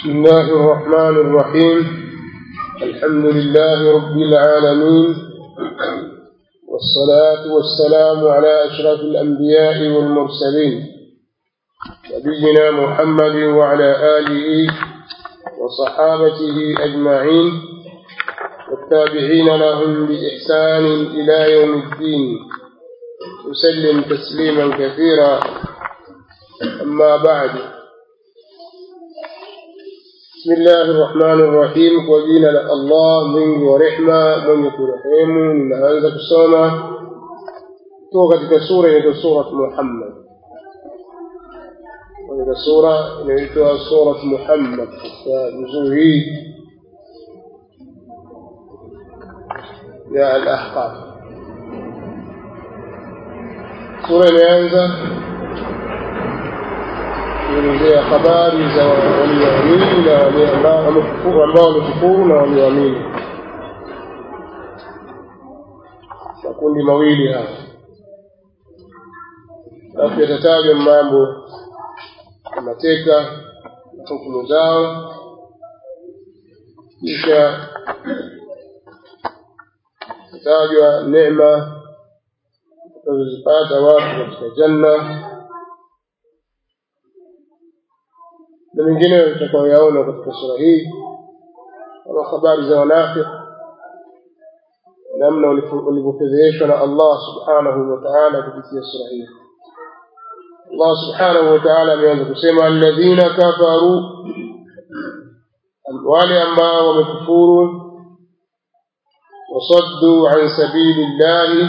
بسم الله الرحمن الرحيم الحمد لله رب العالمين والصلاة والسلام على أشرف الأنبياء والمرسلين نبينا محمد وعلى آله وصحابته أجمعين والتابعين لهم بإحسان إلى يوم الدين وسلم تسليما كثيرا أما بعد بسم الله الرحمن الرحيم kwa jina la Allah mwingi wa rehma mwenye kurehemu ninaanza kusoma kutoka katika sura inaitwa surat Muhammad katika sura inaitwa surat Muhammad katika juzuu hii ya al-Ahqaf sura imeanza kuelezea habari za walioamini na wale ambao wamekufuru ambao wamekufuru na walioamini makundi mawili haya alafu yatatajwa mambo ya mateka na hukumu zao kisha tatajwa neema watazozipata watu katika janna na mengineyo tutakayoyaona katika sura hii kama habari za wanafiki namna walivyofedheheshwa na Allah subhanahu wa ta'ala kupitia sura hii Allah subhanahu wa ta'ala ameanza kusema alladhina kafaru wale ambao wamekufuru wasaddu an sabili llahi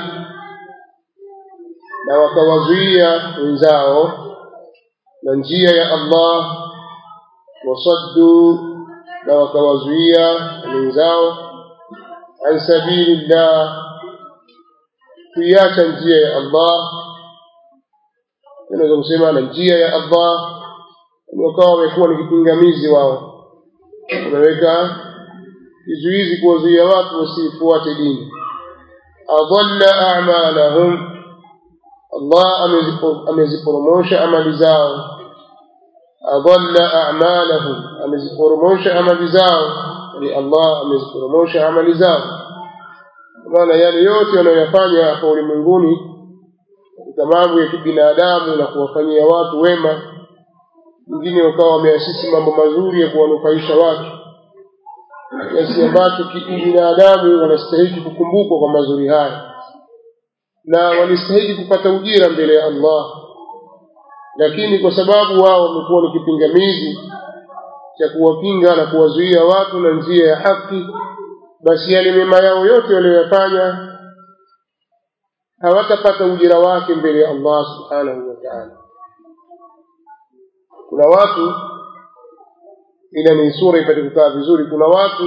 na wakawazuia wenzao na njia ya Allah wasaddu na wakawazuia wenzao an sabilillah kuiacha njia ya Allah naweza kusema na njia ya Allah wakawa wamekuwa ni kipingamizi wao wameweka kizuizi kuwazuia watu wasifuate dini adalla a'malahum Allah ameziporomosha amali zao adalla a'malahum ameziporomosha amali zao ni Allah ameziporomosha amali zao maana yale yote wanayoyafanya hapa ulimwenguni katika mambo ya kibinadamu na kuwafanyia watu wema wengine wakawa wameasisi mambo mazuri ya kuwanufaisha watu kiasi ambacho kibinadamu wanastahili kukumbukwa kwa mazuri haya na walistahili kupata ujira mbele ya Allah lakini kwa sababu wao wamekuwa ni kipingamizi cha kuwapinga na kuwazuia watu na njia ya haki basi yale mema yao yote walioyafanya hawatapata ujira wake mbele ya Allah subhanahu wa ta'ala kuna watu ila ni sura ipate kukaa vizuri kuna watu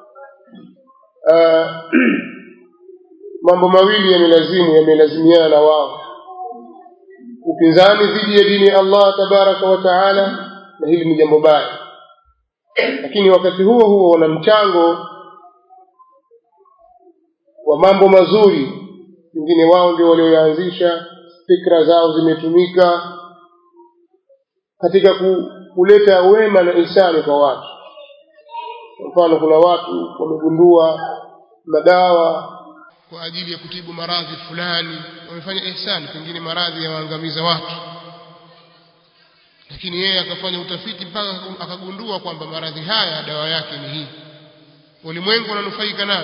uh, mambo mawili yamelazimu yamelazimiana na wao upinzani dhidi ya dini ya Allah tabaraka wa taala na hili ni jambo baya lakini wakati huo huo wana mchango wa mambo mazuri wengine wao ndio walioanzisha fikra zao zimetumika katika kuleta wema na ihsani kwa watu kwa mfano kuna watu wamegundua madawa kwa ajili ya kutibu maradhi fulani wamefanya ihsani pengine maradhi yawaangamiza watu lakini yeye akafanya utafiti mpaka akagundua kwamba maradhi haya dawa yake ni hii ulimwengu unanufaika nayo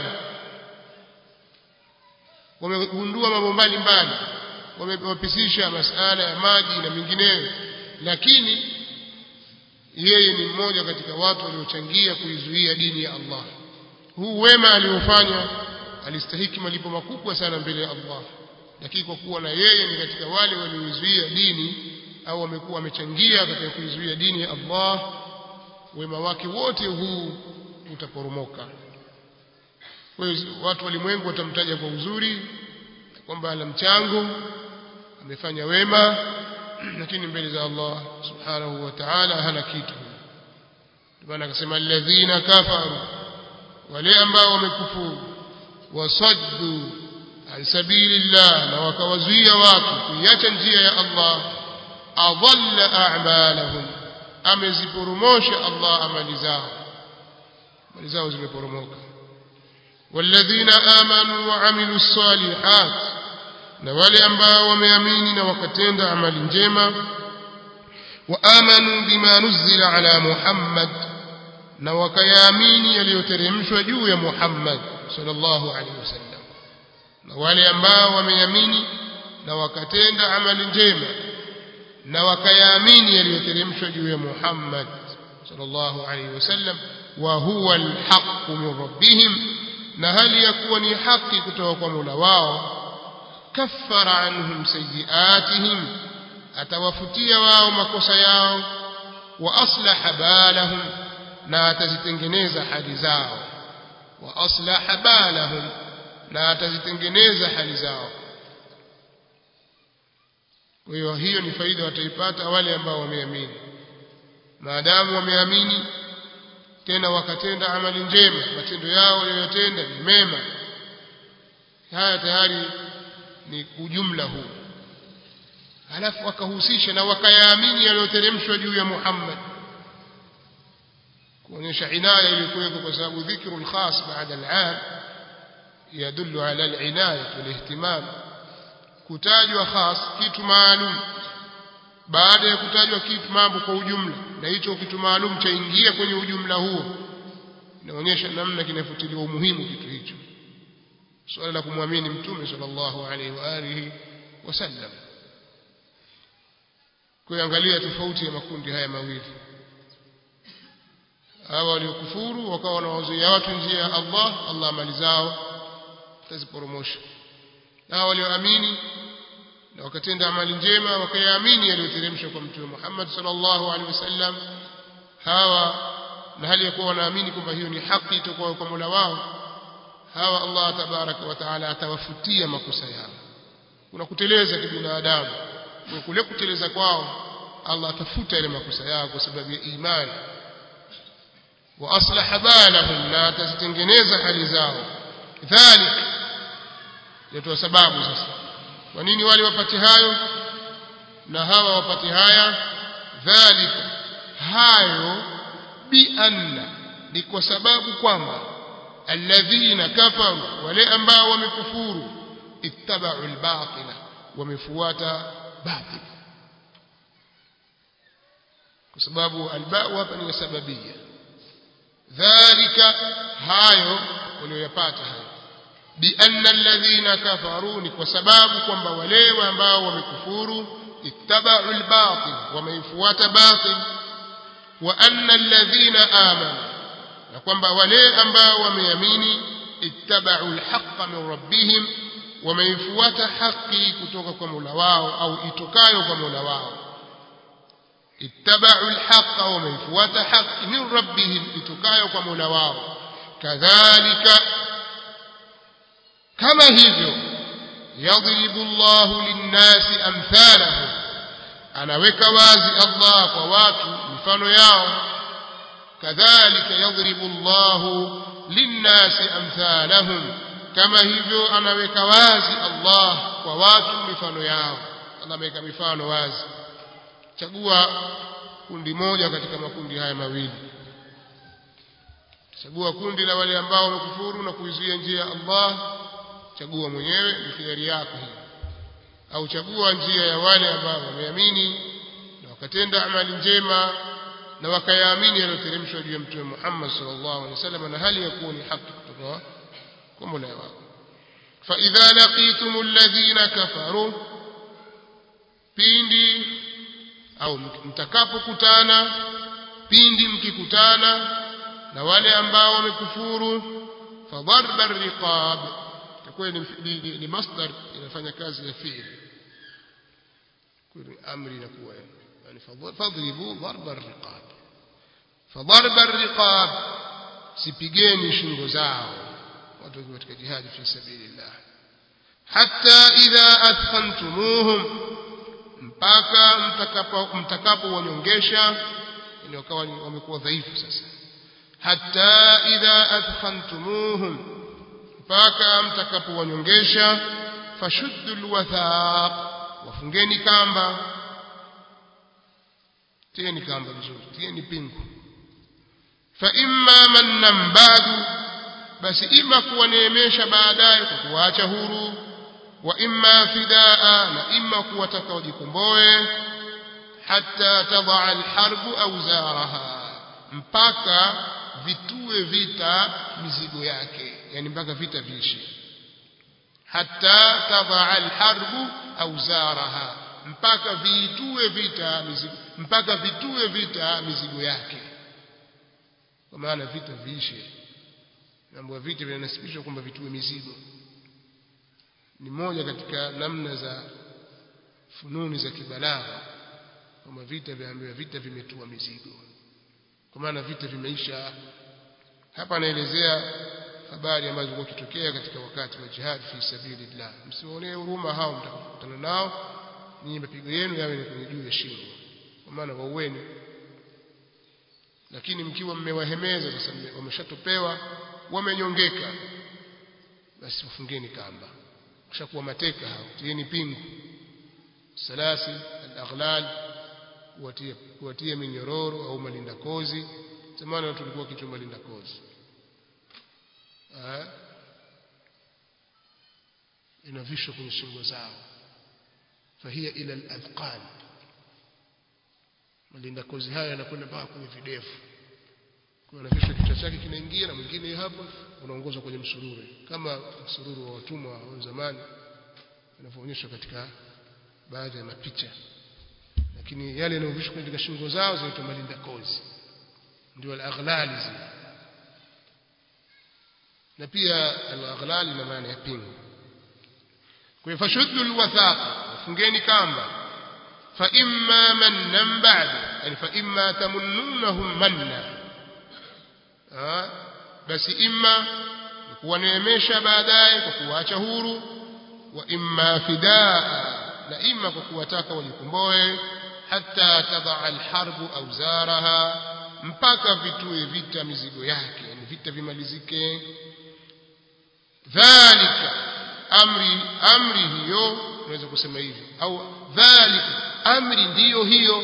wamegundua mambo mbalimbali wamepisisha masala ya maji na mengineyo lakini yeye ni mmoja katika watu waliochangia kuizuia dini ya Allah huu wema aliofanya alistahiki malipo makubwa sana mbele ya Allah lakini kwa kuwa na yeye ni katika wale walioizuia dini au wamekuwa wamechangia katika kuizuia dini ya Allah wema wake wote huu utaporomoka kwa hiyo watu walimwengu watamtaja kwa uzuri kwamba ana mchango amefanya wema lakini mbele za Allah subhanahu wa ta'ala hana kitu maana akasema alladhina kafaru wale ambao wamekufuru wasaddu an sabilillah na wakawazuia watu kuiacha njia ya Allah adalla a'malahum ameziporomosha Allah amali zao amali zao zimeporomoka والذين آمنوا وعملوا الصالحات na wale ambao wameamini na wakatenda amali njema waamanu bima nuzila ala Muhammad na wakayaamini yaliyoteremshwa juu ya Muhammad sallallahu alaihi wasallam na wale ambao wameamini na wakatenda amali njema na wakayaamini yaliyoteremshwa juu ya Muhammad sallallahu alaihi wasallam wa huwa alhaq min rabbihim na hali ya kuwa ni haki kutoka kwa Mola wao kaffara anhum sayiatihim atawafutia wao makosa yao wa aslaha balahum na atazitengeneza hali zao wa aslaha balahum na atazitengeneza hali zao kwa hiyo hiyo ni faida wataipata wale ambao wameamini maadamu wameamini tena wakatenda amali njema matendo yao waliyotenda ni mema haya tayari ni ujumla huu halafu wakahusisha na wakayaamini yaliyoteremshwa juu ya Muhammad kuonyesha inaya ilikuweko kwa sababu dhikru alkhas baada al'am yadullu ala al'inaya walihtimam kutajwa khas kitu maalum baada ya kutajwa kitu mambo kwa ujumla na hicho kitu maalum chaingia kwenye ujumla huo inaonyesha namna kinafutiliwa umuhimu kitu hicho swala la kumwamini mtume sallallahu alaihi wa alihi wasallam kuangalia tofauti ya makundi haya mawili hawa waliokufuru wakawa wanawazuia watu njia ya Allah Allah mali zao taziporomosha na hawa walioamini na wakatenda amali njema wakayaamini yaliyoteremshwa kwa mtume Muhammad sallallahu alaihi wasallam hawa na hali ya kuwa wanaamini kwamba hiyo ni haki itokayo kwa Mola wao hawa Allah tabaraka wa taala atawafutia makosa yao kuna kuteleza kibinadamu kwa kule kuteleza kwao Allah atafuta ile makosa yao kwa sababu ya imani wa aslaha balahum na atazitengeneza hali zao dhalik ndio sababu sasa kwa nini wale wapate hayo na hawa wapate haya dhalika hayo bi anna ni kwa sababu kwamba alladhina kafaru wale ambao wamekufuru ittaba'u albatila wamefuata batil kwa sababu alba'u hapa ni sababia dhalika hayo walioyapata hayo بأن الذين كفروا وسباب kwamba wale ambao wamekufuru ittaba'u al-batil wameifuata batil wa anna alladhina amanu na kwamba wale ambao wameamini ittaba'u al-haqqa min rabbihim wameifuata haki kutoka kwa Mola wao au itokayo kwa Mola wao ittaba'u al-haqqa wameifuata haki min rabbihim itokayo kwa Mola wao kadhalika kama hivyo yadribu Allahu linnasi amthalahu anaweka wazi Allah kwa watu mifano yao kadhalika yadribu Allahu linnasi amthalahum kama hivyo anaweka wazi Allah kwa watu mifano yao Allah ameweka mifano wazi chagua kundi moja katika makundi haya mawili chagua kundi la wale ambao wamekufuru na kuizuia njia ya Allah chagua mwenyewe ni khiari yako hii au chagua njia ya wale ambao wameamini na wakatenda amali njema na wakayaamini yaliyoteremshwa juu ya mtume Muhammad sallallahu alaihi wasallam na hali ya kuwa ni haki kutoka kwa Mola wako fa idha laqitum alladhina kafaru pindi au mtakapokutana pindi mkikutana na wale ambao wamekufuru fadharba riqab itakuwa ni, ni, ni, ni masdar inafanya kazi ya fi'li kwa amri inakuwa yani fadribu dharba riqab fadharba riqab sipigeni shingo zao watu wakiwa katika jihadi fi sabilillah hatta idha athkhantumuhum mpaka mtakapo mtakapo wanyongesha ni wakawa wamekuwa dhaifu sasa hatta idha athkhantumuhum mpaka mtakapowanyongesha fashuddu alwathaq wafungeni kamba tieni kamba vizuri tieni pingu fa imma mannan ba'du basi ima kuwaneemesha baadaye kwa kuwaacha huru wa imma fidaa na imma kuwataka wajikomboe hatta tadaa alharbu auzaraha mpaka vitue vita mizigo yake yani mpaka vita viishi hatta tadaa alharbu auzaraha mpaka viitue vita mizigo mpaka vitue vita mizigo yake kwa maana vita viishe mambo ya vita vinanasibishwa kwamba vitue mizigo ni moja katika namna za fununi za kibalagha kwamba vita vyaambiwa vita vimetua mizigo kwa maana vita vimeisha hapa anaelezea habari ambazo zilikuwa kitokea katika wakati wa jihad fi sabilillah msiwaonee huruma hao mtakutana nao ninyi mapigo yenu yawe ni kwenye juu ya shingo kwa maana waueni lakini mkiwa mmewahemeza sasa wameshatopewa wamenyongeka basi wafungeni kamba kishakuwa mateka hao tieni pingu salasi al-aghlal kuwatia kuwatia minyororo au malinda kozi zamani watu walikuwa kichwa malinda kozi eh inavishwa kwenye shingo zao fahia ila al-adqan malinda kozi haya yanakwenda mpaka kwenye videvu kwa anavishwa kichwa chake kinaingia na mwingine hapo unaongozwa kwenye msururu kama msururu wa watumwa wa zamani inavyoonyeshwa katika baadhi ya mapicha lakini yale yanayovishwa katika shingo zao zinaitwa malinda kozi ndio al-aghlali zile na pia al-aghlali na maana ya pingu kwa hiyo fashuddu al-wathaqa fungeni kamba fa imma mannan ba'd yani fa imma tamunnunahum manna basi imma kuwaneemesha baadaye kwa kuwaacha huru wa imma fidaa na imma kwa kuwataka wajikomboe hata tadaa alharbu auzaraha mpaka vitue vita mizigo yake yani vita vimalizike dhalika amri amri hiyo unaweza kusema hivi au dhalika amri ndiyo hiyo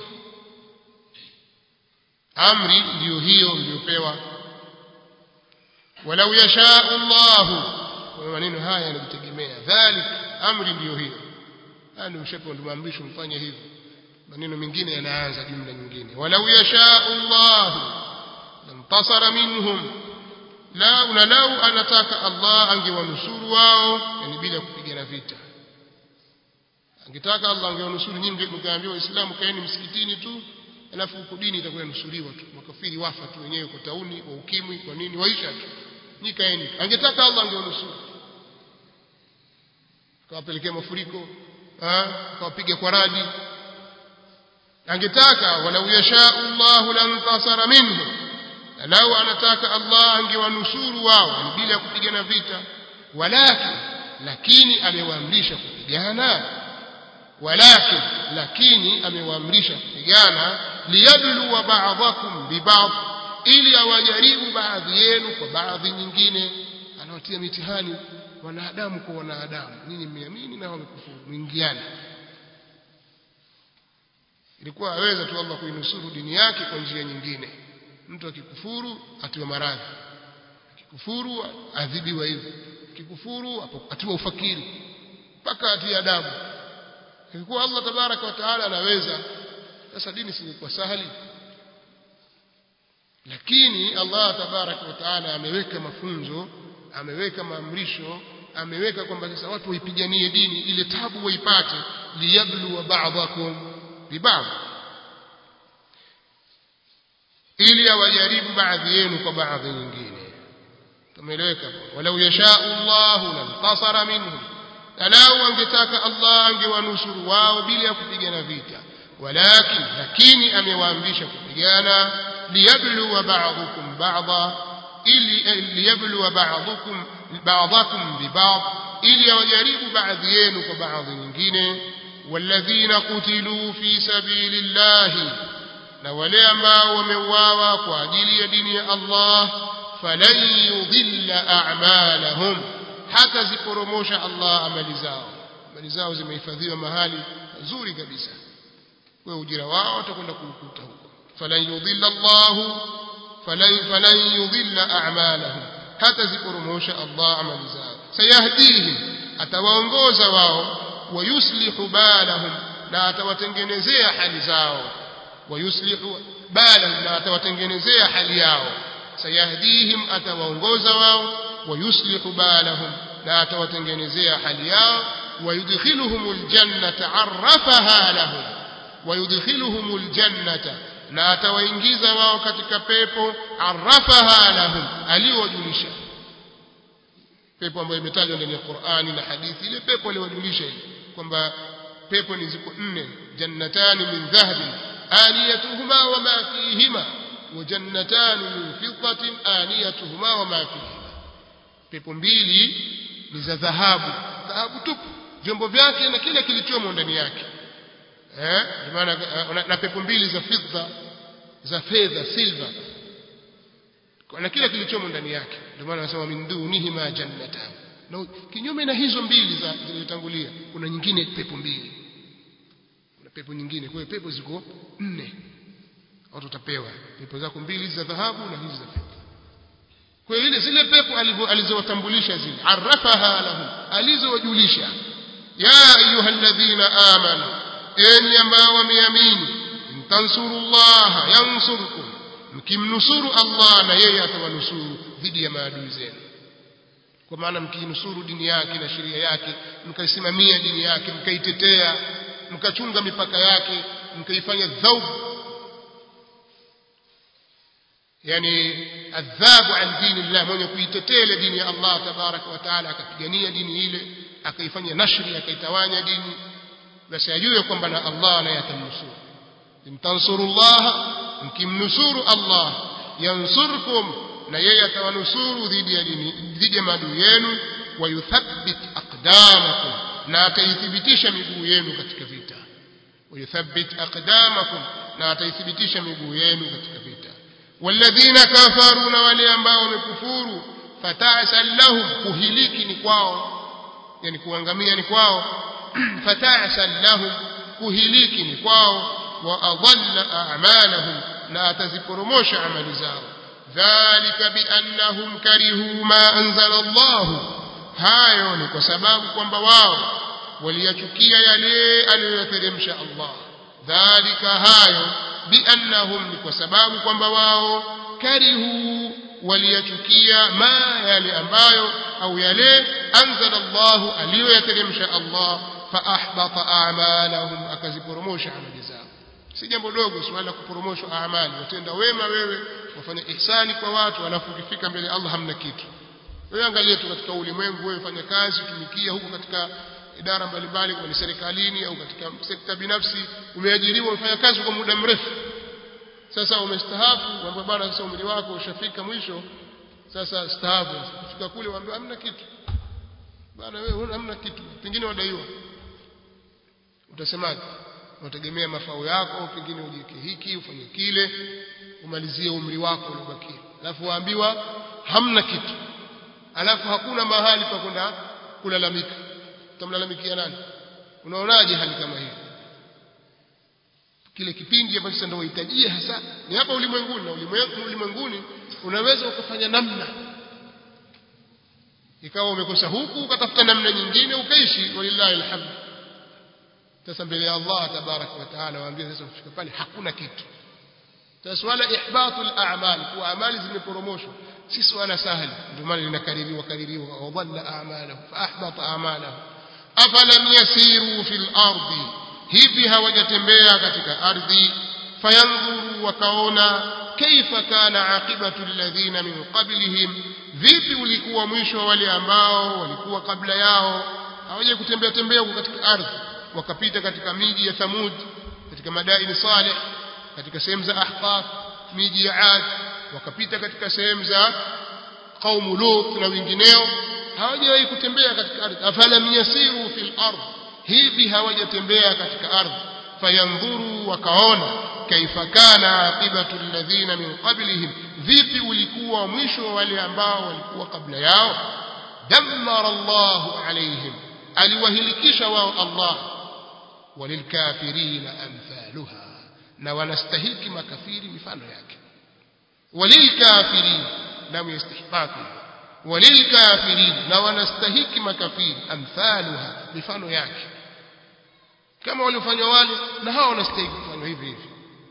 amri ndiyo hiyo mliopewa walau yashaa Allah kwa maneno haya yanajitegemea dhalik amri ndiyo hiyo yani mshapo ndio maamrisho mfanye hivyo maneno mengine yanaanza jumla nyingine walau yashaa Allah lamtasara minhum la unalau anataka Allah angewanusuru wao yani bila kupigana vita angetaka Allah angewanusuru nyinyi mkaambiwa waislamu kaeni msikitini tu alafu huko dini itakuwa inusuriwa tu makafiri wafa tu wenyewe kwa tauni wa ukimwi kwa nini waisha tu nikaeni angetaka Allah angewanusuru akawapelekea mafuriko akawapiga kwa radi angetaka walau yashaa Allahu lantasara minhu lau anataka Allah angewanusuru wao bila kupigana vita walakin lakini amewaamrisha kupigana walakin lakini amewaamrisha kupigana liyabluwa ba'dakum biba'd ili awajaribu baadhi yenu kwa baadhi nyingine anawatia mitihani wanadamu kwa wanadamu ninyi mmeamini na wamekufuru mwingiane ilikuwa aweza tu Allah kuinusuru dini yake kwa njia nyingine mtu akikufuru atiwa maradhi akikufuru adhibiwa hivyo akikufuru atiwa ufakiri mpaka atie adabu ilikuwa Allah tabaraka wa taala anaweza sasa dini si kwa sahali lakini Allah tabaraka wa taala ameweka mafunzo ameweka maamrisho ameweka kwamba sasa watu waipiganie dini ile tabu waipate liyabluwa ba'dakum biba'd ili awajaribu baadhi yenu kwa baadhi nyingine tumeeleweka walau yashaa Allah lantasara minhum lau angetaka Allah angewanusuru wao bila ya kupigana vita walakin lakini amewaamrisha kupigana liyabluwa ba'dukum ba'dha ili liyabluwa ba'dukum ba'dakum biba'd ili awajaribu baadhi yenu kwa baadhi nyingine walladhina qutilu fi sabilillahi na wale ambao wameuawa kwa ajili ya dini ya Allah falan yudhilla a'malahum hata ziporomosha Allah amali zao amali zao zimehifadhiwa mahali nzuri kabisa kwa ujira wao watakwenda kuukuta huko falan yudhilla Allah falan falan yudhilla a'malahum hata ziporomosha Allah amali zao sayahdihim atawaongoza wao wayuslihu balahum na atawatengenezea hali zao wayuslihu balahum na atawatengenezea hali yao sayahdihim atawaongoza wao wayuslihu balahum na atawatengenezea hali yao ويدخلهم الجنة عرفها لهم ويدخلهم الجنة na atawaingiza wao katika pepo arafaha lahum aliyowajulisha pepo ambayo imetajwa ndani ya Qur'ani na hadithi ile pepo aliyowajulisha kwamba pepo ni ziko nne jannatani min dhahabin aniyatuhuma wa ma fihima wa jannatani min fiddatin aniyatuhuma wa ma fihima pepo mbili ni za dhahabu dhahabu tupu vyombo vyake na kile kilichomo ndani yake eh maana na pepo mbili za fedha za fedha silver na kile kilichomo ndani yake ndio maana anasema min dunihi ma jannatan na kinyume na hizo mbili za zilizotangulia kuna nyingine pepo mbili kuna pepo nyingine kwa hiyo pepo ziko nne watu utapewa pepo zako mbili za dhahabu na hizi za fedha kwa hiyo ile zile pepo alizowatambulisha zile arafaha lahum alizowajulisha ya ayuha alladhina amanu enyi ambao wameamini mtansurullaha yansurkum mkimnusuru Allah na yeye atawanusuru dhidi ya maadui zenu kwa maana mkinusuru dini yake na sheria yake mkaisimamia dini yake mkaitetea mkachunga mipaka yake mkaifanya dhaub yani adhabu an dini Allah mwenye kuitetea ile dini ya Allah tabaraka wa taala akapigania dini ile akaifanya nashri akaitawanya dini basi ajue kwamba na Allah naye atamnusuru imtansurullah mkimnusuru Allah yansurkum na yeye atawanusuru dhidi ya dini dhidi ya maadui yenu wayuthabbit aqdamakum na ataithibitisha miguu yenu katika vita wayuthabbit aqdamakum na ataithibitisha miguu yenu katika vita والذين كفروا na wale ambao wamekufuru fata'sal lahum kuhiliki ni kwao yani kuangamia ni kwao fata'sal lahum kuhiliki ni kwao wa adalla a'malahum na ataziporomosha amali zao dhalika biannahum karihu ma anzala Allah hayo ni kwa sababu kwamba wao waliyachukia yale aliyoyateremsha Allah dhalika hayo biannahum ni kwa sababu kwamba wao karihu waliyachukia ma yale ambayo au yale anzala Allah aliyoyateremsha Allah fa ahbata a'malahum akaziporomosha amali zao si jambo dogo swala la kuporomoshwa amali watenda wema wewe wafanya ihsani kwa watu alafu ukifika mbele Allah hamna kitu wewe angalia tu katika ulimwengu wewe fanya kazi tumikia huko katika idara mbalimbali kwa serikalini au katika sekta binafsi umeajiriwa umefanya kazi kwa muda mrefu sasa umestaafu kwamba bwana sasa umri wako ushafika mwisho sasa staafu kufika kule waambiwa hamna kitu bwana wewe hamna kitu pengine wadaiwa utasemaje unategemea mafao yako pengine ujiweke hiki ufanye kile umalizie umri wako uliobakia alafu waambiwa hamna kitu alafu hakuna mahali pa kwenda kulalamika utamlalamikia nani unaonaje hali kama hiyo kile kipindi ambacho sasa ndio uhitajie hasa ni hapa ulimwenguni na ulimwenguni unaweza ukafanya namna ikawa umekosa huku ukatafuta namna nyingine ukaishi walillahi alhamd sasa mbele ya Allah tabarak wa taala waambie sasa kufika pale hakuna kitu sasa swala ihbatul a'mal kwa amali zimeporomoshwa si swala sahali ndio maana linakaririwa kaririwa wa dhalla a'malahu fa ahbata a'malahu afalam yasiru fil ardi hivi hawajatembea katika ardhi fayanzuru wakaona kaifa kana aqibatu alladhina min qablihim vipi ulikuwa mwisho wa wale ambao walikuwa kabla yao hawaje kutembea tembea huko katika ardhi wakapita katika miji ya Thamud katika madaini Saleh katika sehemu za Ahqaf miji ya Ad wakapita katika sehemu za qaumu Lut na wengineo hawajawahi kutembea katika ardhi afalam yasiru fil ardh hivi hawajatembea katika ardhi fayanzuru wakaona kaifa kana aqibatu alladhina min qablihim vipi ulikuwa mwisho wa wale ambao walikuwa kabla yao dammara Allahu alaihim aliwahilikisha wao Allah walilkafirina amthaluha na wanastahiki makafiri mifano yake walilkafirin lam yastihqaqi walilkafirin na wanastahiki makafiri amthaluha mifano yake kama waliofanywa wale na hao wanastahili kufanywa hivi hivi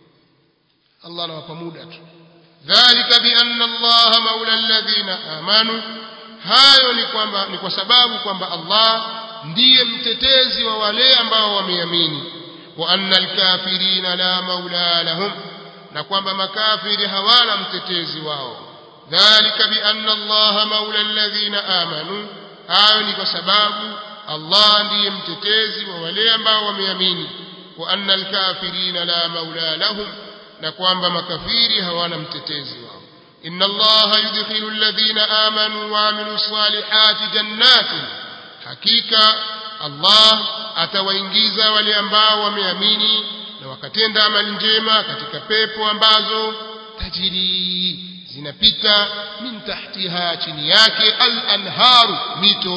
Allah anawapa muda tu dhalika bi anna Allah maula alladhina amanu hayo ni kwamba ni kwa sababu kwamba Allah ndiye mtetezi wa wale ambao wameamini wa anna alkafirina la maula lahum na kwamba makafiri hawana mtetezi wao dhalika bi anna Allah maula alladhina amanu hayo ni kwa sababu Allah ndiye mtetezi wa wale ambao wameamini wa anna alkafirina la maula lahum na kwamba makafiri hawana mtetezi wao inna allaha yudkhilu alladhina amanu wa amilu salihati jannatin hakika allah atawaingiza wale ambao wameamini na wakatenda amali njema katika pepo ambazo tajiri zinapita min tahtiha chini yake al-anharu mito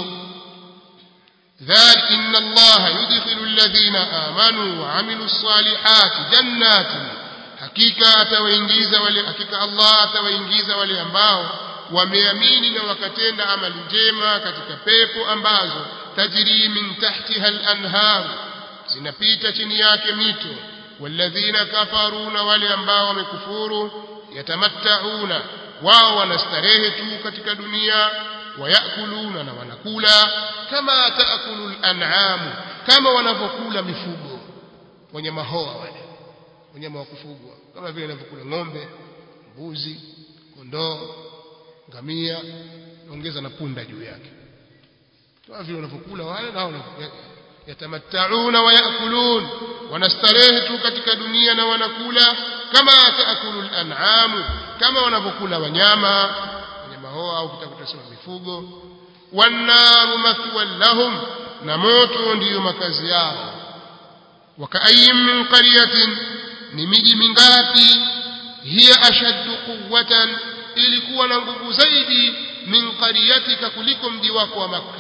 ذلك إن الله يدخل الذين آمنوا وعملوا الصالحات جنات hakika atawaingiza wale hakika Allah atawaingiza wale ambao wameamini na wakatenda amali njema katika pepo ambazo tajiri min tahtiha al-anhar zinapita chini yake mito walladhina kafaru na wale ambao wamekufuru yatamattauna wao wanastarehe tu katika dunia wayakuluna na wanakula kama taakulu al-an'am kama wanavyokula mifugo wanyama hoa wale wanyama wa kufugwa kama vile wanavyokula ng'ombe mbuzi kondoo ngamia ongeza na punda juu yake kama vile wanavyokula wale nao yatamattauna wa yakulun wanastarehe tu katika dunia na wanakula kama taakulu al-an'am kama wanavyokula wanyama wanyama hoa au kitakutasema mifugo wannaru mathwan lahum na moto ndiyo makazi yao wakaayin min qaryatin ni miji mingapi hiya ashaddu quwwatan ilikuwa na nguvu zaidi min qaryatika kuliko mji wako wa makka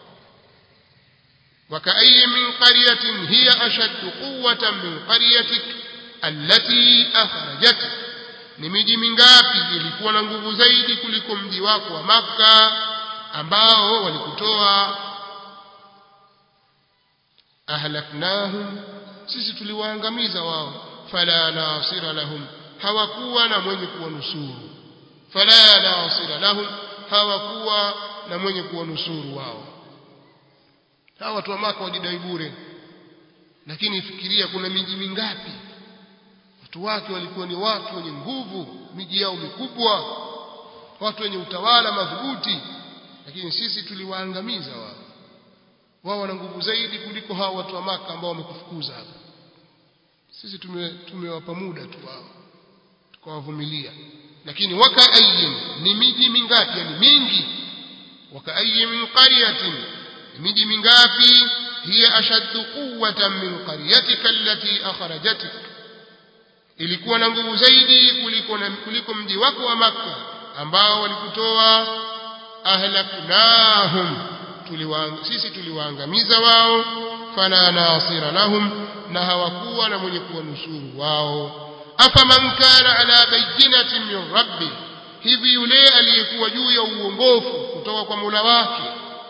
وكأي من قرية هي أشد قوة من قريتك التي أخرجتك ni miji mingapi ilikuwa na nguvu zaidi kuliko mji wako wa Makka ambao walikutoa ahlaknahum sisi tuliwaangamiza wao fala nasira lahum hawakuwa na mwenye kuwanusuru fala nasira lahum hawakuwa na mwenye kuwanusuru wao hawa watu wa Maka wajidai bure lakini fikiria kuna miji mingapi watu wake walikuwa ni watu wenye nguvu miji yao mikubwa watu wenye utawala madhubuti lakini sisi tuliwaangamiza wao wao wana nguvu zaidi kuliko hao watu wa Maka ambao wamekufukuza hapa sisi tumewapa muda tu wao tukawavumilia lakini wakaayin ni miji mingapi yani mingi wakaayin min qaryatin miji mingapi hiya ashaddu quwwatan min qaryatika allati akhrajatik ilikuwa na nguvu zaidi kuliko kuliko mji wako wa Makka ambao walikutoa ahlaknahum tuliwaang, sisi tuliwaangamiza wao fala nasira lahum na hawakuwa na mwenye kuwanusuru wao afaman kana ala bayyinatin min rabbi hivi yule aliyekuwa juu ya uongofu kutoka kwa Mola wake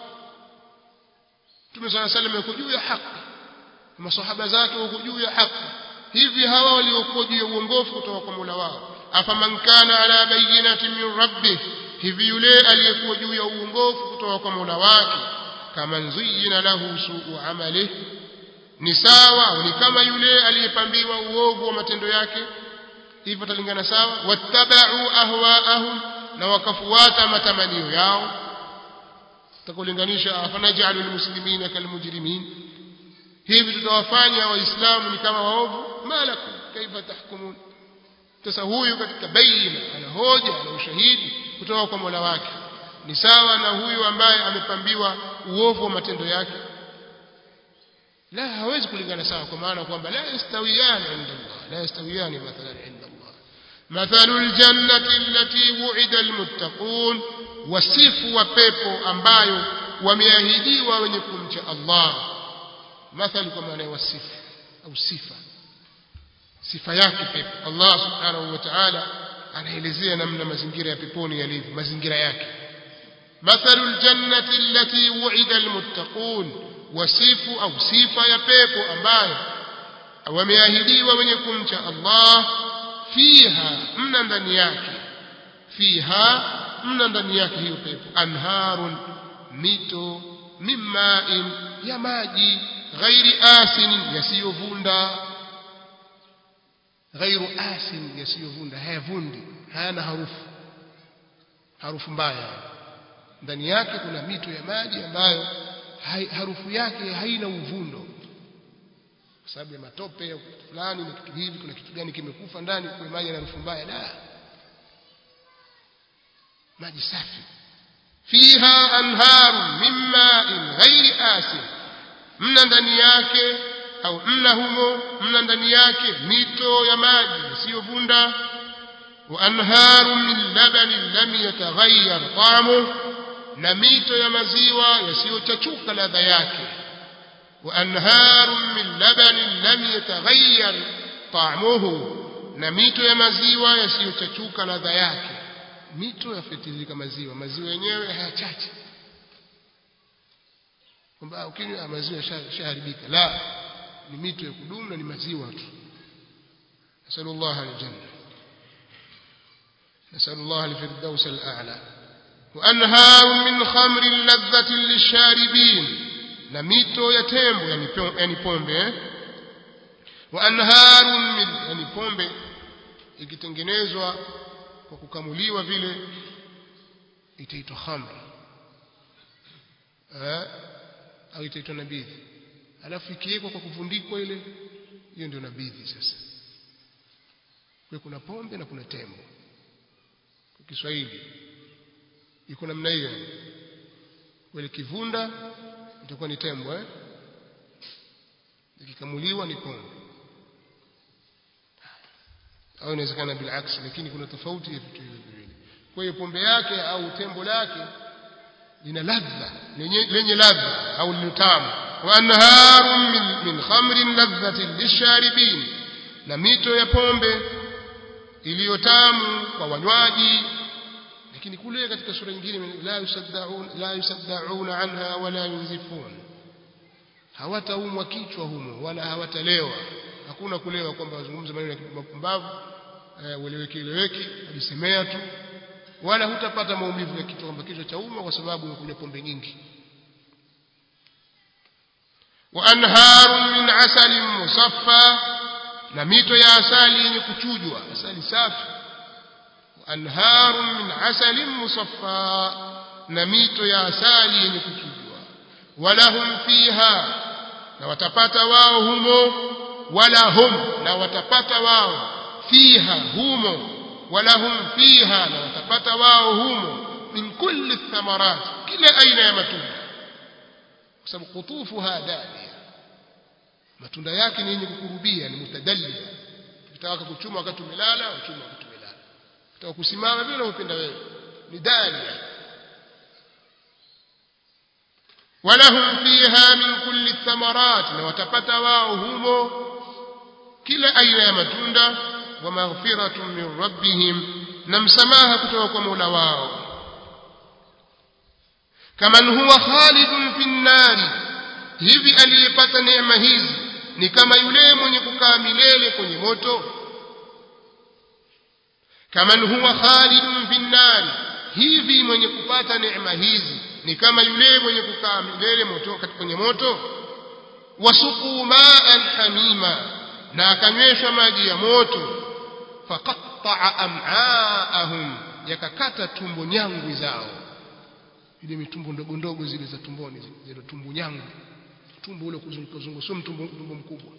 Mtume صلى الله عليه وسلم juu ya haki masahaba zake wako juu ya haki hivi hawa waliokuwa juu ya uongofu kutoka kwa Mola wao afaman kana ala bayyinatin min rabbih hivi yule aliyekuwa juu ya uongofu kutoka kwa Mola wake kama nzuyina lahu suu amali ni sawa ni kama yule aliyepambiwa uovu wa matendo yake hivyo talingana sawa wattabau ahwaahum na wakafuata matamanio yao takulinganisha afanajalu almuslimina kalmujrimin hivi tutawafanya waislamu ni kama waovu malakum kaifa tahkumun sasa huyu katika baina ana hoja na ushahidi kutoka kwa Mola wake ni sawa na huyu ambaye amepambiwa uovu wa matendo yake la hawezi kulingana sawa kwa maana kwamba la yastawiyani inda Allah la yastawiyani mathalan inda Allah مثل الجنة التي وعد المتقون wasifu wa pepo ambayo wameahidiwa wenye kumcha Allah mathali kwa maana ya wasifu au sifa sifa yake pepo Allah subhanahu wa ta'ala anaelezea namna mazingira ya peponi yalivyo mazingira yake مثل الجنة التي وعد المتقون وصف أو صفة يا بيبو أمباyo wameahidiwa wenye kumcha Allah fiha mna ndani yake fiha mna ndani yake hiyo pepo anharun mito mimmain ya maji ghairi asin yasiyovunda ghairu asin yasiyovunda hayavundi hayana harufu harufu mbaya ndani yake kuna mito ya maji ambayo hai, harufu yake haina uvundo kwa sababu ya matope au kitu fulani na kitu hivi kuna kitu gani kimekufa ndani kwa maji na harufu mbaya la maji safi fiha anharu min ma'in ghairi asin mna ndani yake au mna humo mna ndani yake mito ya maji isiyovunda wa anharu min labanin lam yataghayyar ta'amuhu na mito ya maziwa yasiyochachuka ladha yake wa anharun min labanin lam yataghayyar ta'muhu na mito ya maziwa yasiyochachuka ladha yake mito yafitilika maziwa maziwa yenyewe hayachachi kwamba ukinywa maziwa shaharibika la ni mito ya kudumu na ni maziwa tu nasallallahu aljanna nasallallahu alfirdaus al'ala وأنهار من خمر لذة للشاربين نميتو يتمبو يعني يعني pombe وأنهار من يعني pombe ikitengenezwa kwa kukamuliwa vile itaitwa khamr eh au itaitwa nabidhi alafu ikiwekwa kwa kuvundikwa ile hiyo ndio nabidhi sasa kwa kuna pombe na kuna tembo kwa Kiswahili iko namna hiyo wale kivunda itakuwa ni tembo eh ikikamuliwa ni pombe au inawezekana bilaks lakini kuna tofauti ya vitu hivi viwili kwa hiyo pombe yake au tembo lake lina ladha lenye, lenye ladha au litamu wa anharun min, min khamrin ladhatin lisharibin na mito ya pombe iliyotamu kwa wanywaji lakini kule katika sura nyingine la yusaddaun la yusaddauna anha wala yunzifun hawataumwa kichwa humo wala hawatalewa hakuna kulewa kwamba wazungumza maneno ya mapumbavu ueleweki eleweki ajisemea tu wala hutapata maumivu ya kichwa kwamba kichwa cha umma kwa sababu umekunywa pombe nyingi wa anharun min asalin musaffa na mito ya asali yenye kuchujwa asali safi anharun min asalin musaffa na mito ya asali yenye kuchujwa walahum fiha na watapata wao humo wala hum na watapata wao fiha humo walahum fiha na watapata wao humo min kulli thamarat kila aina ya matunda kwa sababu kutufuha dania matunda yake ni yenye kukurubia ni mutadallia ukitaka kuchuma wakati umelala uchuma wakati umelala ukitaka kusimama vile unapenda wewe ni dania ولهم فيها من كل الثمرات وتپتا wao humo kila aina ya matunda wa maghfiratun min rabbihim na msamaha kutoka kwa Mola wao kaman huwa khalidun fi nnari hivi aliyepata neema hizi ni kama yule mwenye kukaa milele kwenye moto kaman huwa khalidun fi nnari hivi mwenye kupata neema hizi ni kama yule mwenye kukaa milele moto kwenye moto wasuqu ma'an hamima na akanyweshwa maji ya moto faqatta'a am'aahum yakakata tumbo nyangwi zao ile mitumbo ndogo ndogo zile za tumboni zile tumbo nyangwi tumbo ule kuzunguka sio tumbo, tumbo mkubwa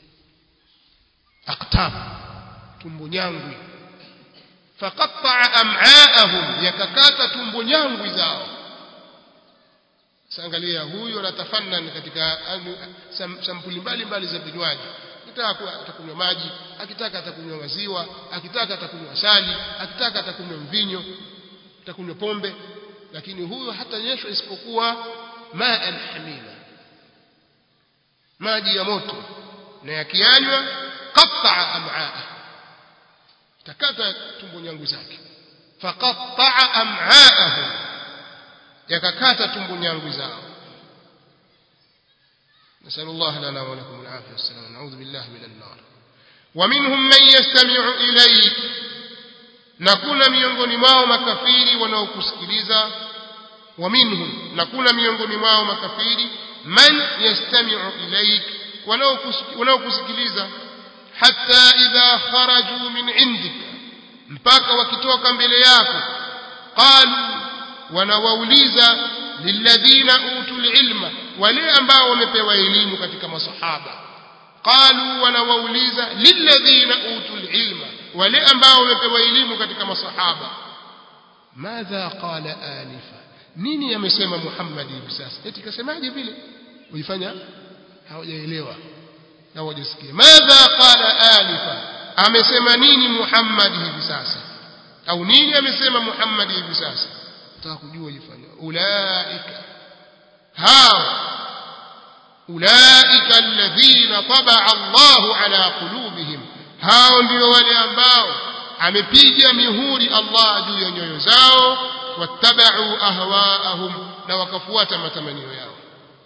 aqtab tumbo nyangwi faqatta'a am'aahum yakakata tumbo nyangwi zao Sangalia huyu anatafannan katika sampuli mbalimbali za vinywaji. Akitaka atakunywa maji, akitaka atakunywa maziwa, akitaka atakunywa asali, akitaka atakunywa mvinyo, atakunywa pombe, lakini huyu hatanyeshwa isipokuwa ma'an hamima, maji ya moto, na yakiyanywa qatta'a am'aa takata tumbo nyangu zake faqatta'a am'aahum yakakata tumbo nyangu zao نسأل الله لنا ولكم العافية والسلام نعوذ بالله من النار ومنهم من يستمع إليك نكون miongoni mwao makafiri wanaokusikiliza ومنهم نكون miongoni mwao makafiri man yastami'u ilaik wanaokusikiliza hatta idha kharaju min indik mpaka wakitoka mbele yako qalu wanawauliza lilladhina utul ilma wale ambao wamepewa elimu katika masahaba qalu wanawauliza lilladhina utul ilma wale ambao wamepewa elimu katika masahaba madha qala anifa nini amesema Muhammad hivi sasa eti kasemaje vile ulifanya hawajaelewa na hawajasikia madha qala anifa amesema nini Muhammad hivi sasa au nini amesema Muhammad hivi sasa nataka kujua ifanya ulaika hao ulaika alladhina tabaa Allahu ala qulubihim hao ndio wale ambao amepiga mihuri Allah juu ya nyoyo zao wattabau ahwaahum na wakafuata matamanio yao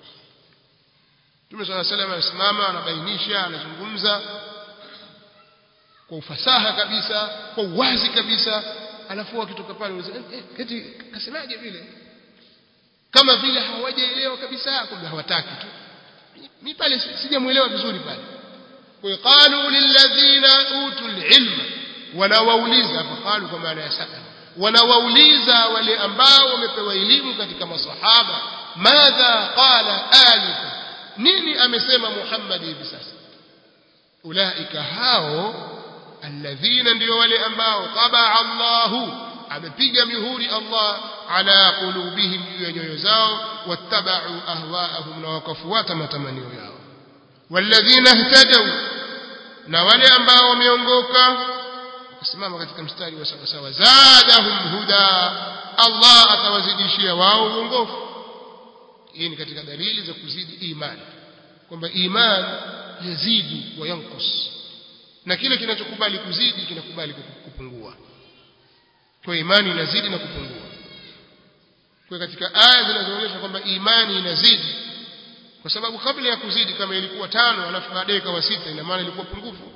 Mtume صلى الله عليه وسلم anasimama anabainisha anazungumza kwa ufasaha kabisa kwa uwazi kabisa alafu akitoka pale eti kasemaje vile kama vile hawajaelewa kabisa kumbe hawataki tu mimi pale sijamuelewa vizuri pale kwa qalu lilladhina utul ilma wanawauliza hapa qalu kwa maana ya sala wanawauliza wale ambao wamepewa elimu katika masahaba madha qala alifa nini amesema Muhammad hivi sasa ulaika hao alladhina ndio wale ambao tabaa Allahu amepiga mihuri Allah ala qulubihim juu ya nyoyo zao wattabau ahwaahum na wakafuata matamanio yao walladhina ihtadaw na wale ambao wameongoka kusimama katika mstari wa sawa sawa zadahum huda Allah atawazidishia wao uongofu hii ni katika dalili za kuzidi imani kwamba iman yazidi wa yankus na kile kinachokubali kuzidi kinakubali kupungua kwa imani inazidi na kupungua kwa katika aya zinazoonyesha kwamba imani inazidi kwa sababu kabla ya kuzidi kama ilikuwa tano alafu baadaye ikawa sita ina maana ilikuwa pungufu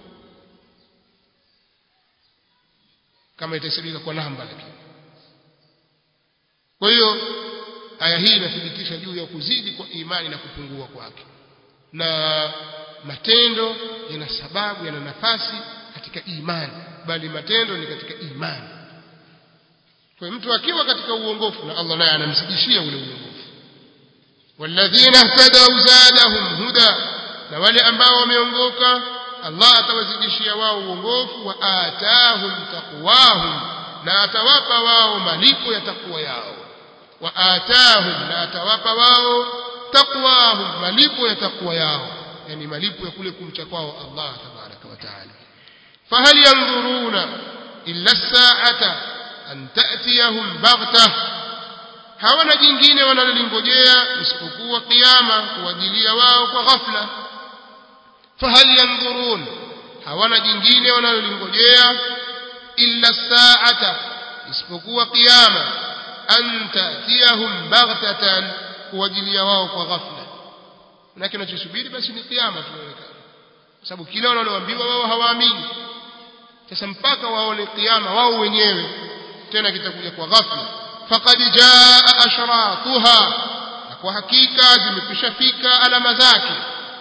kama itahesabika kwa namba lakini kwa hiyo aya hii inathibitisha juu ya kuzidi kwa imani na kupungua kwake na matendo yana sababu yana nafasi katika imani bali matendo ni katika imani kwa mtu akiwa katika uongofu na Allah naye anamzidishia ule uongofu walladhina ihtadaw zadahum huda na wale ambao wameongoka Allah atawazidishia wao uongofu wa atahum taqwahum na atawapa wao malipo ya takwa yao wa atahum na atawapa wao taqwahum malipo ya takwa yao yani malipo ya kule kumcha kwao Allah tabaraka wa taala fahal yanzuruna illa as-sa'ata an ta'tiyahum baghtah hawana jingine wanalolingojea isipokuwa kiyama kuwajilia wao kwa ghafla fahal yanzurun hawana jingine wanalolingojea illa as-sa'ata isipokuwa kiyama an ta'tiyahum baghtatan kuwajilia wao kwa ghafla na kinachosubiri basi ni kiyama tunaonekana kwa sababu kila wanaloambiwa wao hawaamini sasa mpaka waone kiyama wao wenyewe tena kitakuja kwa ghafla faqad jaa ashratuha na kwa hakika zimekushafika alama zake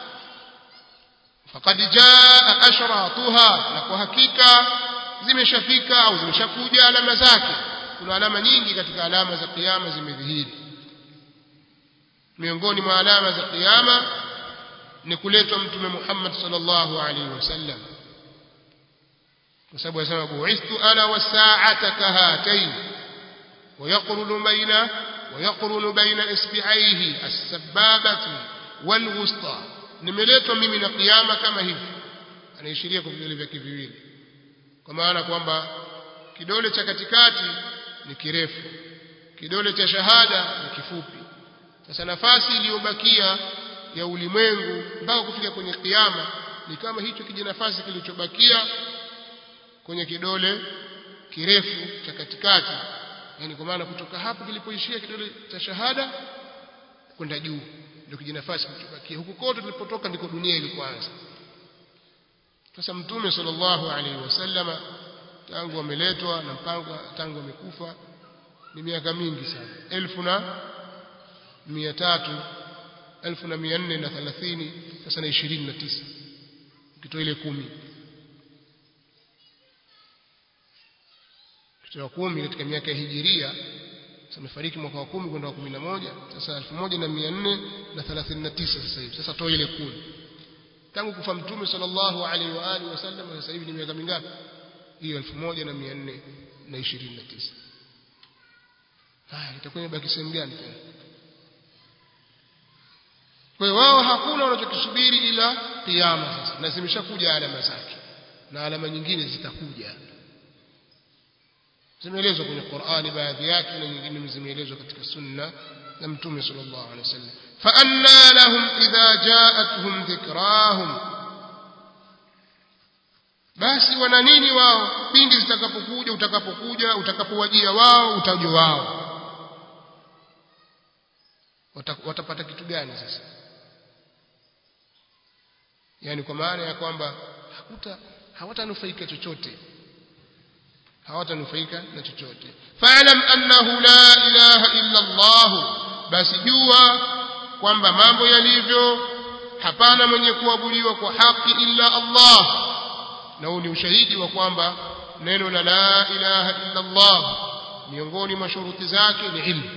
faqad jaa ashratuha na kwa hakika zimeshafika au zimeshakuja alama zake kuna alama nyingi katika alama za kiyama zimedhihiri miongoni mwa alama za kiyama ni kuletwa mtume Muhammad sallallahu alaihi wasallam kwa sababu anasema bu'ithtu ana was-sa'ata kahatayn ويقرن بين ويقرن بين اصبعيه السبابة والوسطى nimeletwa mimi na kiyama kama hivi anaishiria kwa vidole vyake viwili kwa maana kwamba kidole cha katikati ni kirefu kidole cha shahada ni kifupi sasa nafasi iliyobakia ya ulimwengu mpaka kufika kwenye kiyama ni kama hicho kijinafasi kilichobakia kwenye kidole kirefu cha katikati yani kwa maana kutoka hapo kilipoishia kidole cha shahada kwenda juu ndio kijinafasi kilichobakia huku kote tulipotoka ndiko dunia ilikuanza sasa mtume sallallahu alaihi wasallama tangu ameletwa na mpango tangu amekufa ni miaka mingi sana elfu na mia tatu elfu na mia nne na thelathini sasa na ishirini na tisa ukitoa ile kumi ukitoa kumi katika miaka ya hijiria sasa amefariki mwaka wa kumi kwenda wa kumi na moja sasa elfu moja na mia nne na thelathini na tisa sasa hivi sasa toa ile kumi tangu kufa mtume sallallahu alaihi wa alihi wasallam sasa hivi ni miaka mingapi hiyo elfu moja na mia nne na ishirini na tisa haya itakuwa imebaki sehemu gani tena kwa hiyo wao hakuna wanachokisubiri ila kiama sasa na zimeshakuja alama zake na alama nyingine zitakuja zimeelezwa kwenye Qur'ani baadhi yake na nyingine zimeelezwa katika sunna na mtume sallallahu alaihi wasallam fa anna lahum idha ja'atuhum dhikrahum basi wana nini wao pindi zitakapokuja utakapokuja utakapowajia wao utajwa wao watapata kitu gani sasa yani kwa maana ya kwamba hakuta hawatanufaika chochote hawatanufaika na chochote fa'lam annahu la ilaha illa Allah basi jua kwamba mambo yalivyo hapana mwenye kuabudiwa kwa haki illa Allah na huu ni ushahidi wa kwamba neno la la ilaha illa Allah miongoni mwa shuruti zake ni ilmu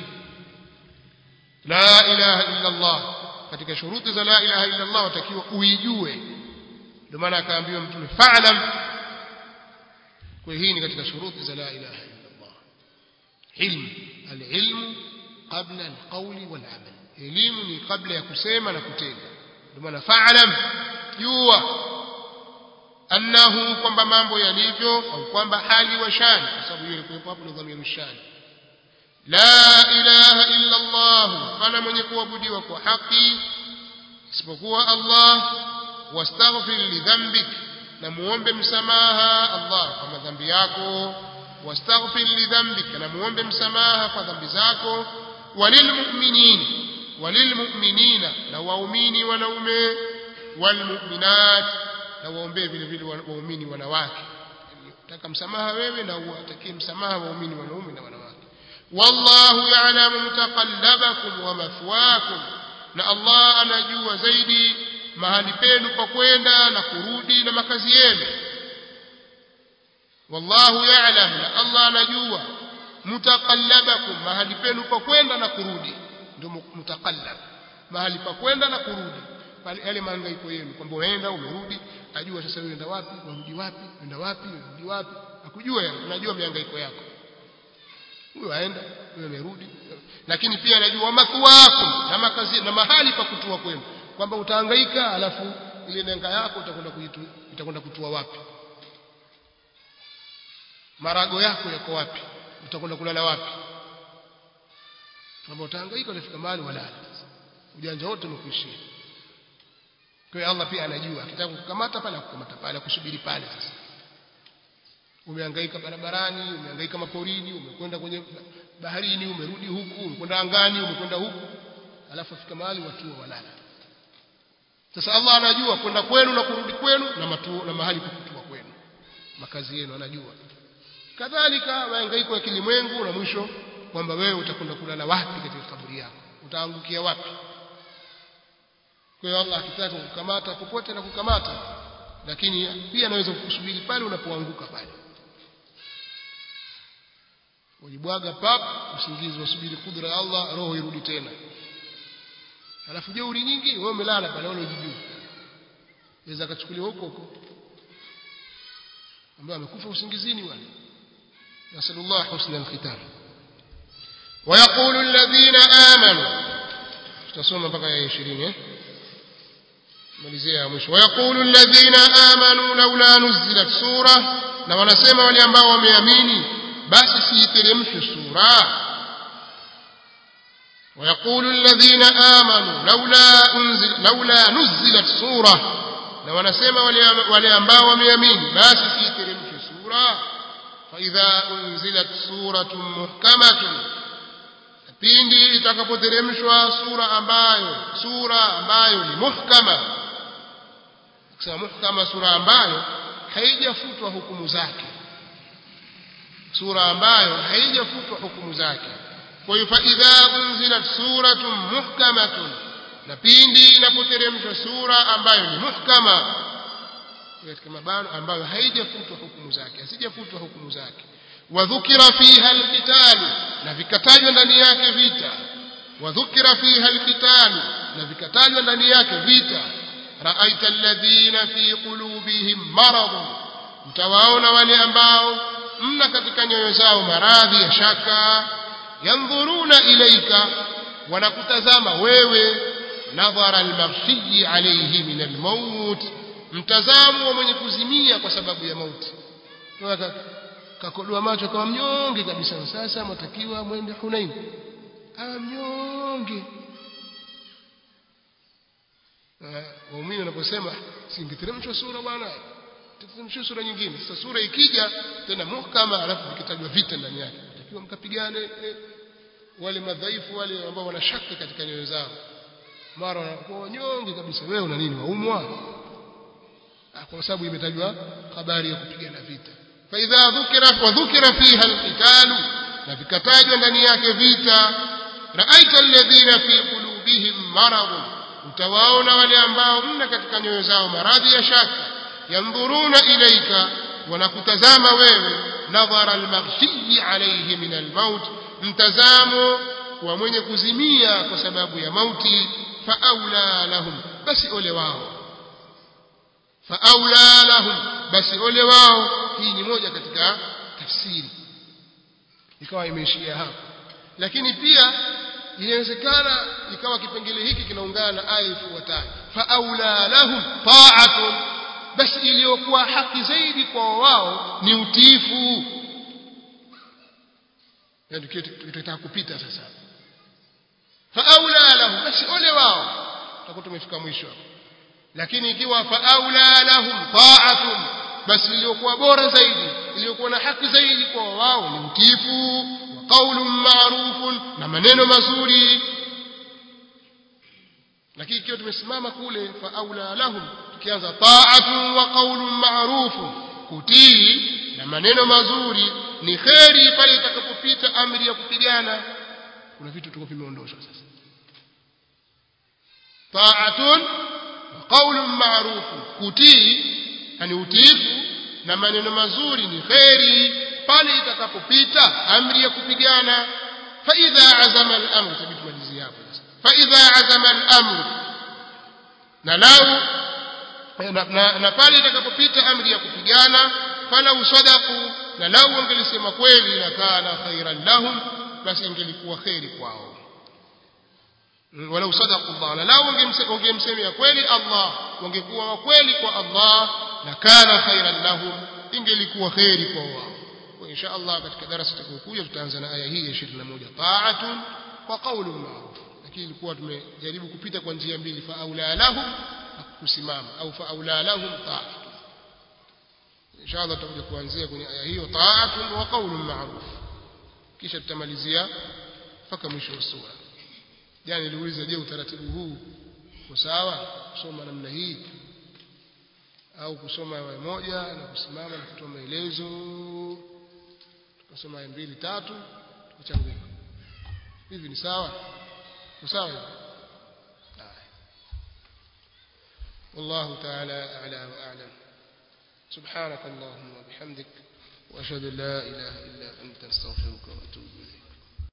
la ilaha illa Allah katika shuruti za la ilaha illa Allah watakiwa uijue ndio maana akaambiwa mtume fa'lam kwa hii ni katika shuruti za la ilaha illa Allah ilmu alilmu qabla alqawli walamal elimu ni kabla ya kusema na kutenda ndio maana fa'lam jua annahu kwamba mambo yalivyo au kwamba hali wa shani kwa sababu hiyo ilikuwa hapo ni dhamiru shani la ilaha illa Allah fala mwenye kuabudiwa kwa haki isipokuwa Allah wastaghfir li dhanbik na muombe msamaha Allah kwa madhambi yako wastaghfir li dhanbik na muombe msamaha kwa dhambi zako walilmu'minin walilmu'minina na waumini wanaume walmu'minat na waombee vile vile waumini wanawake taka msamaha wewe na uwatakie msamaha waumini wanaume na wanawake wallahu ya'lamu mutaqallabakum wa mathwakum na Allah anajua zaidi mahali penu pa kwenda na kurudi na makazi yenu wallahu ya'lam na Allah anajua mutaqallabakum mahali penu pa kwenda na kurudi ndio mutaqallab mahali pa kwenda na kurudi pale yale mahangaiko yenu kwamba unaenda umerudi ajua sasa wewe unaenda wapi unarudi wapi unaenda wapi unarudi wapi akujua unajua mihangaiko yako huyo aenda huyo amerudi lakini pia anajua mathwakum na makazi na mahali pa kutua kwenu kwamba utahangaika alafu ile nenga yako utakwenda kuitu itakwenda kutua wapi marago yako yako wapi utakwenda kulala wapi kwamba utahangaika unafika mahali walala ujanja wote umekuishia kwa hiyo Allah pia anajua akitaka kukamata pale akukamata pale kusubiri pale sasa umehangaika barabarani umehangaika maporini umekwenda kwenye baharini umerudi huku umekwenda angani umekwenda huku alafu afika mahali watu walala sasa Allah anajua kwenda kwenu na kurudi kwenu na matuo na mahali pa kutua kwenu makazi yenu anajua kadhalika mahangaiko ya kilimwengu na mwisho kwamba wewe utakwenda kulala wapi katika kaburi yako utaangukia wapi kwa hiyo Allah akitaka kukamata popote na kukamata lakini pia anaweza kukusubiri pale unapoanguka pale ujibwaga pap usingizi wasubiri kudra ya Allah roho irudi tena alafu jeuri nyingi wewe umelala pale wala ujijui inaweza kachukuliwa huko huko ambaye amekufa usingizini wale nasallallahu husna alkhitam ويقول الذين آمنوا tutasoma mpaka ya 20 eh malizia mwisho ويقول الذين آمنوا لولا نزلت سورة na wanasema wale ambao wameamini basi siiteremshwe sura ويقول الذين آمنوا لولا أنزل لولا نزلت سورة na wanasema wale wale ambao wameamini basi siiteremshwe sura fa idha unzilat suratun muhkamatun pindi itakapoteremshwa sura ambayo sura ambayo ni muhkama kusema muhkama sura ambayo haijafutwa hukumu zake sura ambayo haijafutwa hukumu zake kwa hiyo fa idha unzilat suratun muhkamatun na pindi inapoteremshwa sura ambayo ni muhkama katika mabano ambayo haijafutwa hukumu zake hasijafutwa hukumu zake wadhukira fiha alqitalu na vikatajwa ndani yake vita wadhukira fiha alqitalu na vikatajwa ndani yake vita raaita alladhina fi qulubihim maradun mtawaona wale ambao mna katika nyoyo zao maradhi ya shaka yandhuruna ilaika wanakutazama wewe nadhara almaghshiyi alayhi min almaut mtazamo wa mwenye kuzimia kwa sababu ya mauti kakodoa macho kama mnyonge kabisa sasa matakiwa mwende Hunain awa mnyonge waumini wanaposema singeteremshwa sura bwana teremshwa sura nyingine sasa sura ikija tena muhkama alafu vikitajwa vita ndani yake matakiwa mkapigane eh, wale madhaifu wale ambao wana shaka katika nyoyo zao mara wanakuwa wanyonge kabisa wewe una nini waumwa kwa sababu imetajwa habari ya kupigana vita فإذا ذكر وذكر فيها القتال na vikatajwa ndani yake vita raaita alladhina fi qulubihim marad utawaona wale ambao mna katika nyoyo zao maradhi ya shaka yandhuruna ilaika wanakutazama wewe nadhara almaghshi alayhi min almaut mtazamo wa mwenye kuzimia kwa sababu ya mauti faaula lahum basi ole wao faaula lahum basi ole wao hii ni moja katika tafsiri ikawa imeishia hapo lakini pia inawezekana ikawa kipengele hiki kinaungana na aya ifuatayo faaula lahum ta'atun basi iliyokuwa haki zaidi kwa wao ni utiifu ndio tutataka kupita sasa faaula lahum basi ole wao tutakuwa tumefika mwisho lakini ikiwa faaula lahum ta'atun basi iliyokuwa bora zaidi iliyokuwa na haki zaidi kwa wao ni utiifu wa qaulun ma'rufun na maneno mazuri lakini ikiwa tumesimama kule fa aula lahum tukianza ta'atun wa qaulun ma'rufun kutii na maneno mazuri ni kheri pale itakapopita amri ya kupigana kuna vitu tuko vimeondoshwa sasa ta'atun wa qaulun ma'rufun kutii yani utiifu na maneno mazuri ni kheri pale itakapopita amri ya kupigana fa idha azama al-amr tabii tumalizie hapo sasa fa idha azama al-amr na lau na, na, na pale itakapopita amri ya kupigana falau sadaku na lau wangelisema kweli na kana khairan lahum basi ingelikuwa kheri kwao walau sadaku Allah na lau wangemsemea kweli Allah wangekuwa wa kweli kwa Allah na kana khairan lahum ingelikuwa kheri kwa wao kwa insha Allah katika darasa tutakayokuja tutaanza na aya hii ya 21 ta'atun wa qawlun ma'ruf lakini ilikuwa tumejaribu kupita kwa njia mbili fa aula lahum kusimama au fa aula lahum ta'atun insha Allah tutakuja kuanzia kwenye aya hiyo ta'atun wa qawlun ma'ruf kisha tutamalizia mpaka mwisho wa sura jana niliuliza je utaratibu huu uko sawa kusoma namna hii au kusoma aya moja na kusimama na kutoa maelezo tukasoma aya mbili tatu tukachanguka hivi ni sawa ni sawa hivi والله تعالى أعلى وأعلم سبحانك اللهم وبحمدك وأشهد أن لا إله إلا أنت استغفرك وأتوب إليك